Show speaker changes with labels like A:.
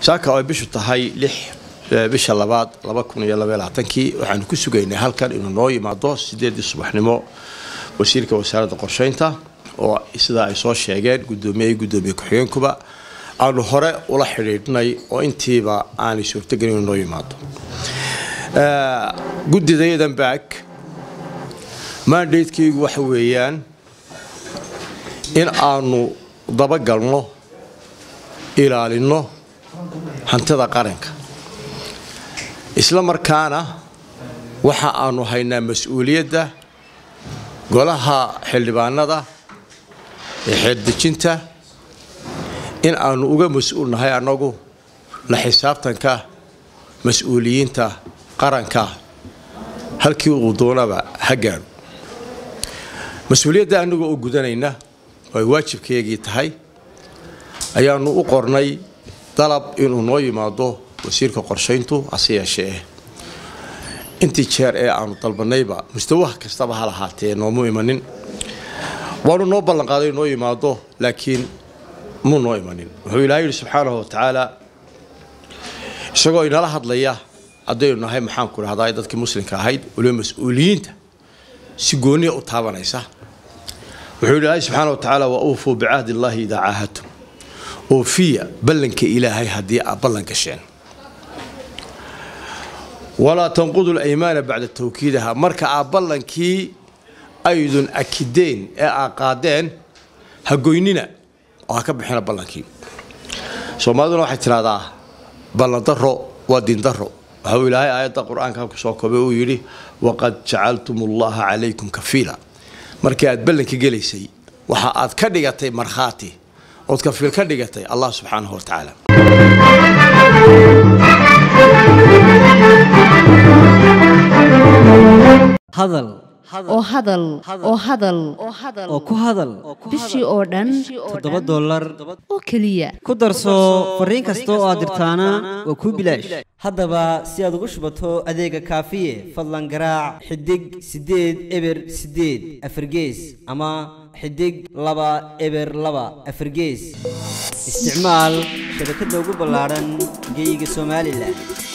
A: saaka oo ay bishu tahay lix bisha labaad laba kun iyo labaiy labaatankii waxaanu ku sugaynay halkan inuu noo yimaado sideedii subaxnimo wasiirka wasaaradda qorsheynta oo sidaa ay soo sheegeen guddoomiye guddoomiye ku-xigeenkuba aanu hore ula xidhiidhnay oo intiiba aanay suurtogelin inuu noo yimaado guddidayadan baag mandatekeygu waxa weeyaan in aanu dabagalno ilaalinno hantida qaranka isla markaana waxa aanu haynaa mas-uuliyadda golaha xildhibaanada ee xeeldejinta in aanu uga mas-uul nahay annagu la xisaabtanka mas-uuliyiinta qaranka halkii uu doonaba ha gaadho mas-uuliyadda annagu oo gudanayna oo ay waajibkeegii tahay ayaanu u qornay dalab inuu noo yimaado wasiirka qorshayntu hase yeeshee intii jeer ee aanu dalbanayba mustawaha kastaba ha lahaatee noomu imanin waanu noo ballanqaaday noo yimaado laakiin muu noo imanin wuxuu ilahay yidhi subxaanahu watacaala isagoo inala hadlaya haddaynu nahay maxaanku dhahdaa dadkii muslimka ahayd waliba mas-uuliyiinta si gooniya u taabanaysa wuxuu yidhi ilaahay subxaana wa tacaala wa uufuu bicahdi illaahi idaa caahadtum oofiya ballanka ilaahay haddii aad ballan gasheen walaa tanqudu laymaana bacda tawkiidaha marka aad ballankii aydun akideen ee aad qaadeen ha goynina oo ha ka bixina ballankii soomaaliduna waxay tidhahdaa ballandaro waa diindaro waxau ilaahay aayadda qur-aanka halku soo koobay uu yidhi waqad jacaltum ullaha calaykum kafiila markii aad ballanka gelaysay waxa aad ka dhigatay markhaati ood kafiil ka dhigatay allah subxaanahu wa tacaala
B: hadal
C: oo hadal oo hadal
B: oo ku hadal
C: bishii oo dhan
B: toddoba dollar
C: oo keliya
B: ku darso fariin kasta oo aad dirtaana waa kuu bilaash haddaba si aad ugu shubato adeega kaafiye fadlan garaac xidig siddeed eber siddeed afargees ama xidig laba eber laba afargees isticmaal shabakadda ugu ballaadhan geyga somalilan